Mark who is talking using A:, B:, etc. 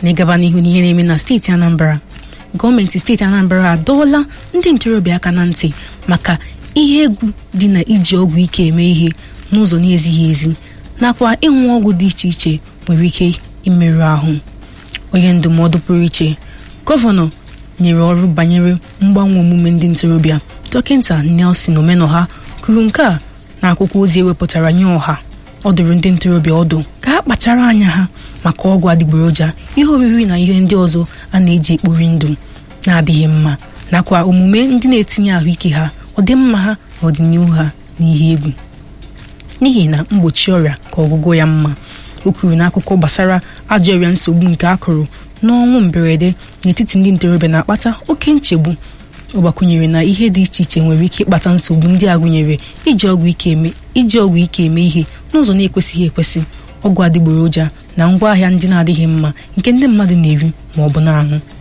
A: na ịgaba n'ihu n'ihe na-eme na steeti Anambra gọọmenti steeti Anambra adọọla ndị ntorobịa aka na ntị maka ihe egwu dị na iji ọgwụ ike eme ihe n'ụzọ na-ezighị ezi nakwa ịṅụ ọgwụ dị iche iche nwere ike imerụ ahụ onye ndụmọdụ pụrụ iche gọvanọ nyere ọrụ banyere mgbanwe omume ndị ntorobịa dọkịta Nelson Omenoha kwuru nke a n'akwụkwọ ozi ewepụtara nye ọha ọ dụrụ ndị ntorobịa ọdụ ka ha kpachara anya ha maka ọgwụ adịgboroja ihe oriri na ihe ndị ọzọ a na-eji ekpori ndụ na-adịghị mma nakwa omume ndị na-etinye ahụike ha ọdịmma ha na ọdịnihu ha n'ihe egwu n'ihi na mgbochi ọrịa ka ọgwụgwọ ya mma o kwuru n'akụkọ gbasara ajọ ọrịa nsogbu nke akụrụ n'ọnwụ mberede n'etiti ndị ntorobịa na-akpata oke nchegbu ọ gbakwunyere na ihe dị iche iche nwere ike ịkpata nsogbu ndị a gụnyere iji ọgwụ ike eme iji ọgwụ ike eme ihe n'ụzọ na-ekwesịghị ekwesị ọgwụ adịgboroja na ngwaahịa ndị na-adịghị mma nke ndị mmadụ na-eri ma ọ bụ na-aṅụ